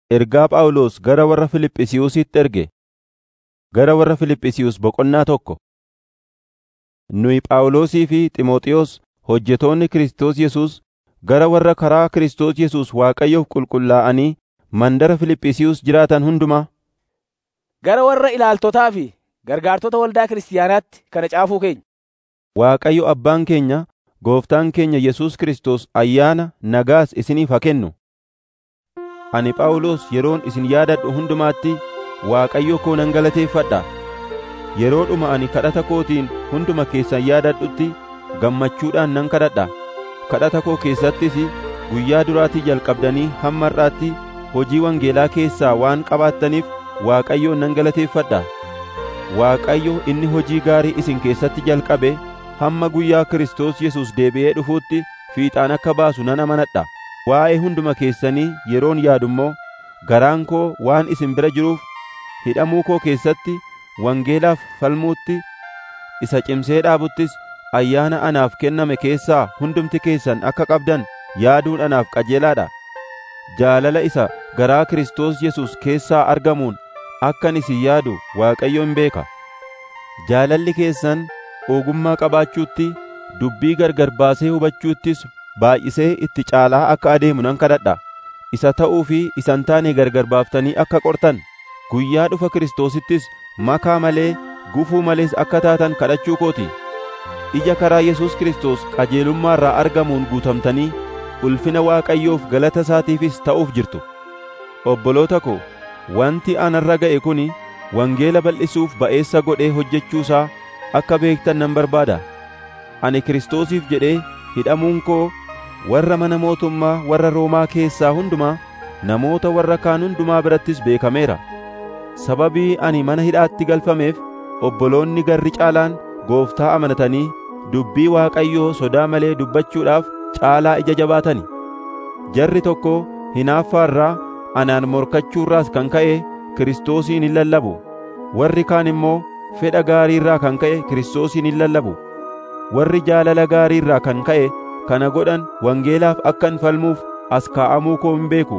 Ergaa Phaawulos gara warra Fiiliphisiyuusitti erge. Gara warra Fiiliphisiyuus boqonnaa tokko. Nuyi Phaawulosii fi Xiimotewos hojjetoonni Kiristoos Yesuus gara warra karaa Kiristoos Yesuus Waaqayyoof qulqullaa'anii mandara Fiiliphisiyuus jiraatan hundumaa, Gara warra ilaaltotaa fi gargaartota waldaa kiristaanaatti kana caafuu keenya. Waaqayyo Abbaan keenya, Gooftaan keenya Yesuus Kiristoos ayyaana nagaas isiniif haa kennu. Ani Phaawulos yeroon isin yaadadhu hundumaatti Waaqayyo koo nan galateeffadha. Yeroodhuma ani kadhata kootiin hunduma keessan yaadadhutti gammachuudhaan nan kadhadha. Kadhata koo keessattis guyyaa duraatii jalqabdanii hamma har'aatti hojii wangeelaa keessaa waan qabaattaniif Waaqayyoon nan galateeffadha. Waaqayyo inni hojii gaarii isin keessatti jalqabe hamma guyyaa Kiristoos Yesuus deebi'ee dhufuutti fiixaan akka baasu nan amanadha. Waa'ee hunduma keessanii yeroon yaadu immoo garaan koo waan isin bira jiruuf hidhamuu koo keessatti wangeelaaf falmuutti isa cimsee dhaabuttis ayyaana anaaf kenname keessaa hundumti keessan akka qabdan yaaduun anaaf qajeelaadha. Jaalala isa garaa Kiristoos Yesuus keessaa argamuun akkan isin yaadu Waaqayyoon beeka. Jaalalli keessan ogummaa qabaachuutti, dubbii gargar baasee hubachuuttis baay'isee itti caalaa akka adeemu nan kadhadha. Isa ta'uu fi isa hin taane gargar baaftanii akka qortan, guyyaa dhufa Kiristoosittis makaa malee gufuu malees akka taatan kadhachuu kooti. Ija karaa Yesuus Kiristoos qajeelummaa irraa argamuun guutamtanii ulfina Waaqayyoof galata isaatiifis ta'uuf jirtu. Obboloota ko, wanti anarra ga'e kuni wangeela bal'isuuf ba'eessa godhee hojjechuusaa akka beektan nan barbaada. Ani Kiristoosiif jedhee hidhamuun koo warra mana mootummaa warra Roomaa keessaa hundumaa namoota warra kaan hundumaa birattis beekameera. Sababii ani mana hidhaatti galfameef obboloonni garri caalaan gooftaa amanatanii dubbii Waaqayyoo sodaa malee dubbachuudhaaf caalaa ija jabaatani. Jarri tokko hinaaffaarraa anaan morkachuurraas kan ka'e Kiristoosiin hin lallabu. Warri kaan immoo fedha gaariirraa kan ka'e Kiristoosiin hin lallabu. Warri jaalala gaariirraa kan ka'e kana godhan wangeelaaf akkan falmuuf as kaa'amuu koo hin beeku.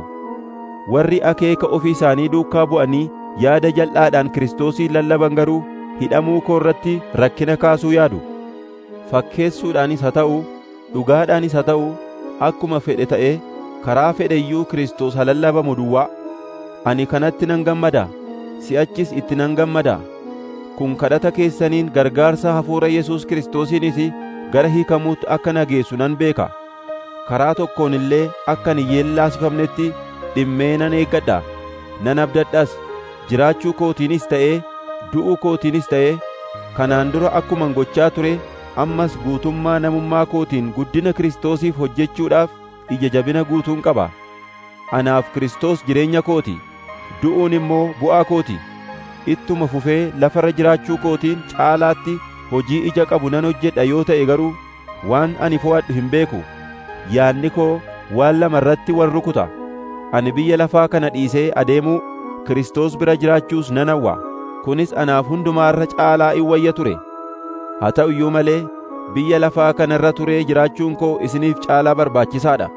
Warri akeeka ofii isaanii duukaa bu'anii yaada jal'aadhaan Kiristoosiin lallaban garuu hidhamuu koo irratti rakkina kaasuu yaadu. Fakkeessuudhaanis haa ta'u, dhugaadhaanis haa ta'u, akkuma fedhe ta'ee karaa fedhe iyyuu Kiristoos haa lallabamu duwwaa. Ani kanatti nan gammada, si'achis itti nan gammada. Kun kadhata keessaniin gargaarsa hafuura Yesuus Kiristoosiinis gara hiikamuutti akka na geessu nan beeka. Karaa tokkoon illee akka hin yeellaasifamnetti dhimmee nan eeggadha, nan abdadhas. Jiraachuu kootiinis ta'ee, du'uu kootiinis ta'ee, kanaan dura akkuman gochaa ture, ammas guutummaa namummaa kootiin guddina Kiristoosiif hojjechuudhaaf ija jabina guutuun qaba. Anaaf Kiristoos jireenya kooti, du'uun immoo bu'aa kooti. Ittuma fufee lafarra jiraachuu kootiin caalaatti hojii ija qabu nan hojjedha yoo ta'e garuu waan ani fo'adhu hin beeku. Yaadni koo waan lama irratti wal rukuta. Ani biyya lafaa kana dhiisee adeemuu Kiristoos bira jiraachuus nan hawwa. Kunis anaaf hundumaa irra caalaa in wayya ture. Haa ta'u iyyuu malee biyya lafaa kana irra turee jiraachuun koo isiniif caalaa barbaachisaadha.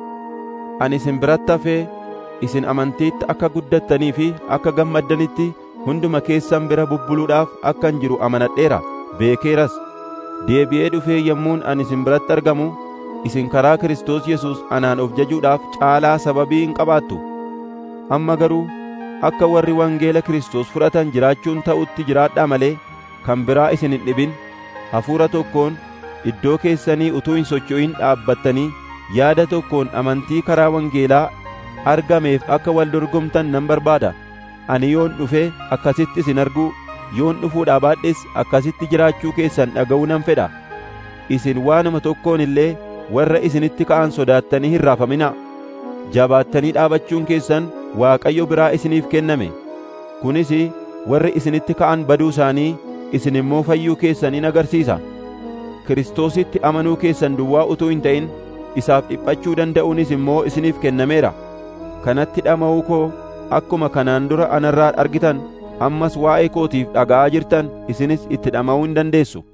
Ani isin biratti hafee isin amantiitti akka guddattanii fi akka gammaddanitti hunduma keessan bira bubbuluudhaaf akkan jiru amanadheera beekeeras. Deebi'ee dhufee yommuun ani isin biratti argamu isin karaa Kiristoos Yesuus anaan of jajuudhaaf caalaa sababii hin qabaattu. Amma garuu akka warri wangeela Kiristoos fudhatan jiraachuun ta'utti jiraadhaa malee kan biraa isin hin dhibin hafuura tokkoon iddoo keessanii utuu hin socho'in dhaabbattanii yaada tokkoon amantii karaa wangeelaa argameef akka wal dorgomtan nan barbaada. Ani yoon dhufee akkasitti isin arguu, yoon dhufuudhaa baadhes akkasitti jiraachuu keessan dhaga'uu nan fedha. Isin waanuma tokkoon illee warra isinitti ka'an sodaattanii hin raafaminaa. Jabaattanii dhaabachuun keessan Waaqayyo biraa isiniif kenname. Kunis warri isinitti ka'an baduu isaanii isin immoo fayyuu keessan in agarsiisa. Kiristoositti amanuu keessan duwwaa utuu hin ta'in isaaf dhiphachuu danda'uunis immoo isiniif kennameera. Kanatti dhama'uu koo akkuma kanaan dura anarraa argitan ammas waa'ee kootiif dhaga'aa jirtan isinis itti dhama'uu hin dandeessu.